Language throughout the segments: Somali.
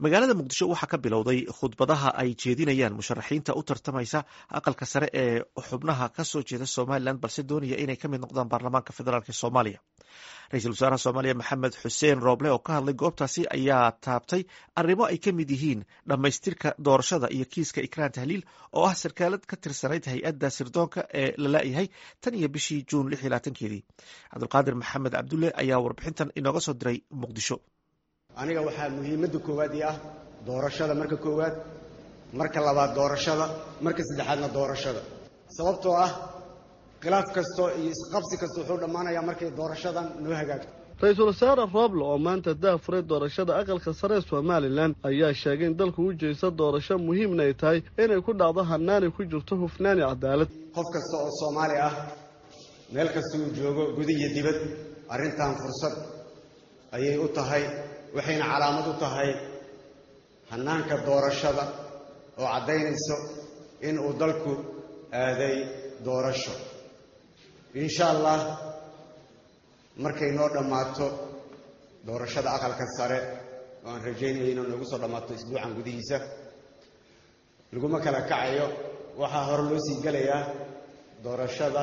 magaalada muqdisho waxaa ka bilowday khudbadaha ay jeedinayaan musharaxiinta u tartamaysa aqalka sare ee xubnaha kasoo jeeda somalilan balse doonaya inay ka mid noqdaan baarlamaanka federaalk ee soomaaliya ra-iisul wasaaraha soomaaliya maxamed xuseen rooble oo ka hadlay goobtaasi ayaa taabtay arrimo ay ka mid yihiin dhammaystirka doorashada iyo kiiska ikraan tahliil oo ah sarkaalad ka tirsanayd hay-adda sirdoonka ee la laayahay tan iyo bishii juun lix iyo labaatankeedii cabdulqaadir maxamed cabdulle ayaa warbixintan inooga soo diray muqdisho aniga waxaa muhiimadda koowaad ii ah doorashada marka koowaad marka labaad doorashada marka saddexaadna doorashada sababtoo ah khilaaf kasto iyo isqabsi kasta wuxuu dhammaanayaa markay doorashadan noo hagaagto ra-iisul wasaare rooble oo maanta daafuray doorashada aqalka sare ee somalilan ayaa sheegay in dalku u jeesta doorasho muhiimna ay tahay inay ku dhacdo hanaanay ku jirto hufnaani cadaalad qof kasta oo soomaali ah meel kasta uu joogo guda iyo dibad arrintan fursad ayay u tahay waxayna calaamad u tahay hannaanka doorashada oo caddaynayso in uu dalku aaday doorasho insha allah markay noo dhammaato doorashada aqalka sare oo aan rajaynaya inuu noogu soo dhammaato isbuucan gudihiisa laguma kala kacayo waxaa hore loo sii gelayaa doorashada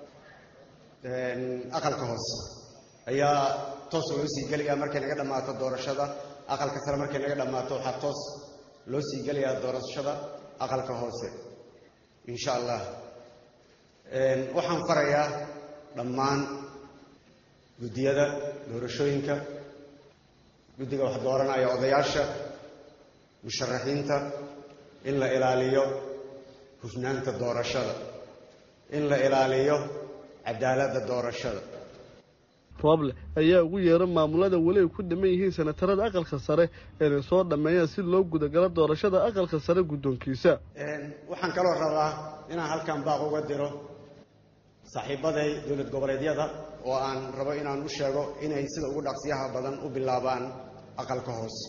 aqalka hoose ayaa toos loo sii gelayaa markay naga dhammaato doorashada aqalka sare markay naga dhammaato waxaa toos loo sii gelayaa doorashada aqalka hoose insha allah waxaan farayaa dhammaan guddiyada doorashooyinka guddiga wax dooranaya odayaasha musharaxiinta in la ilaaliyo hufnaanta doorashada in la ilaaliyo cadaaladda doorashada rooble ayaa ugu yeera maamulada weli ay ku dhiman yihiin senatarada aqalka sare inay soo dhammeeyaan si loo gudagalo doorashada aqalka sare guddoonkiisa waxaan kaloo rabaa inaan halkan baaq uga diro saaxiibaday dowlad goboleedyada oo aan rabo inaan u sheego inay sida ugu dhaqsiyaha badan u bilaabaan aqalka hoose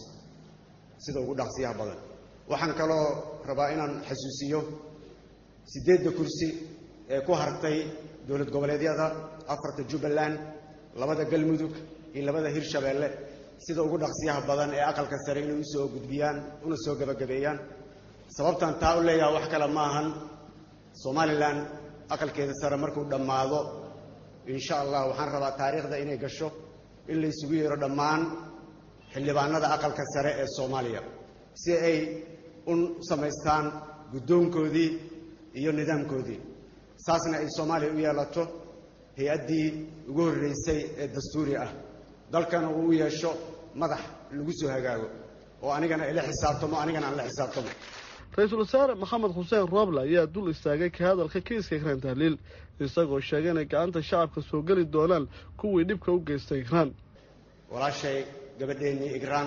sida ugu dhaqsiyaha badan waxaan kaloo rabaa inaan xasuusiyo siddeedda kursi ee ku hartay dowlad goboleedyada afarta jubbaland labada galmudug iyo labada hirshabeelle sida ugu dhaqsiyaha badan ee aqalka sare inay usoo gudbiyaan una soo gebagabeeyaan sababtan taa u leeyaha wax kale ma ahan somalilan aqalkeeda sare markuu dhammaado insha allah waxaan rabaa taariikhda inay gasho in la isugu yeero dhammaan xildhibaanada aqalka sare ee soomaaliya si ay u samaystaan guddoonkoodii iyo nidaamkoodii saasna ay soomaaliya u yeelato hay-addii ugu horreysay ee dastuuri ah dalkana uu u yeesho madax lagu soo hagaago oo anigana ila xisaabtamo anigana aan la xisaabtamo ra-iisul wasaare maxamed xuseen rooble ayaa dul istaagay ka hadalka kiiska ikraan tahliil isagoo sheegay inay gacanta shacabka soo geli doonaan kuwii dhibka u geystay ikraan walaashay gabadheennii ikraan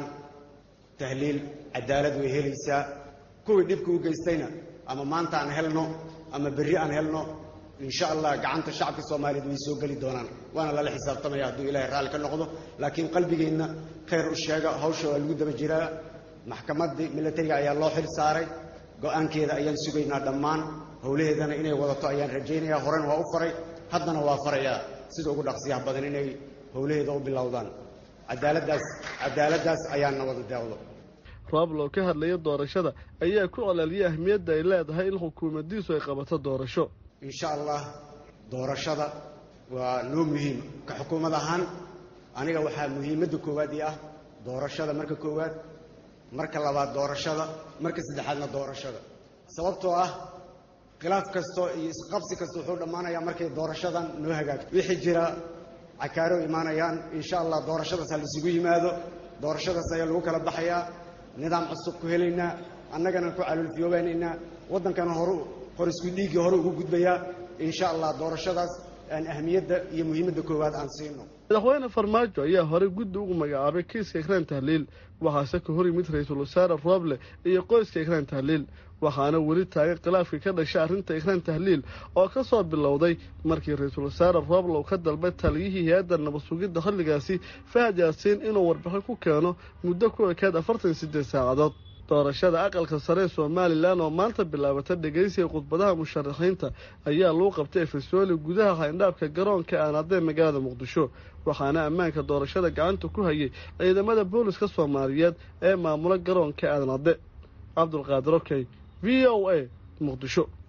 tahliil cadaalad way helaysaa kuwii dhibka u geystayna ama maanta aan helno ama berri aan helno insha allah gacanta shacabka soomaaliyeed way soo geli doonaan waana lala xisaabtamaya hadduu ilaahay raalli ka noqdo laakiin qalbigeenna khayr u sheega hawsha waa lagu daba jiraa maxkamaddii milatariga ayaa loo xil saaray go-aankeeda ayaan sugaynaa dhammaan howlaheedana inay wadato ayaan rajaynayaa horena waa u faray haddana waa farayaa sida ugu dhaqsiyaha badan inay howlaheeda u bilowdaan cadaaladdaas cadaaladdaas ayaana wada deeqdo rooble oo ka hadlaya doorashada ayaa ku colaaliyay ahmiyadda ay leedahay in xukuumaddiisu ay qabato doorasho insha allah doorashada waa noo muhiim ka xukuumad ahaan aniga waxaa muhiimadda koowaad ii ah doorashada marka koowaad marka labaad doorashada marka saddexaadna doorashada sababtoo ah khilaaf kasto iyo isqabsi kasta wuxuu dhammaanayaa markay doorashadan noo hagaagto wixii jira cakaaro imaanayaan insha allah doorashadaas ha laisugu yimaado doorashadaas ayaa lagu kala baxayaa nidaam cusub ku helaynaa annagana ku caluulfiyoobaynaynaa waddankana horu qorisku dhiiggii hore ugu gudbayaa insha allah doorashadaas aan ahmiyadda iyo muhiimadda koowaad aan siino madaxweyne farmaajo ayaa horey guddi ugu magacaabay kiiska ikraan tahliil waxaase ka hor yimid ra-iisul wasaare rooble iyo qoyska ikraan tahliil waxaana weli taagan khilaafkii ka dhashay arrinta ikraan tahliil oo ka soo bilowday markii ra-iisul wasaare rooble uu ka dalbay taliyihii hay-adda nabad sugidda xilligaasi fahad yaasiin inuu warbixin ku keeno muddo ku ekayd afartan iyo siddeed saacadood doorashada aqalka sare ee somalilan oo maanta bilaabata dhegeysiga khudbadaha musharaxiinta ayaa lagu qabtay efesooli gudaha hayndhaabka garoonka aanadee magaalada muqdisho waxaana ammaanka doorashada gacanta ku hayay ciidamada booliska soomaaliyeed ee maamula garoonka aadanade cabdulqaadir okey v o a muqdisho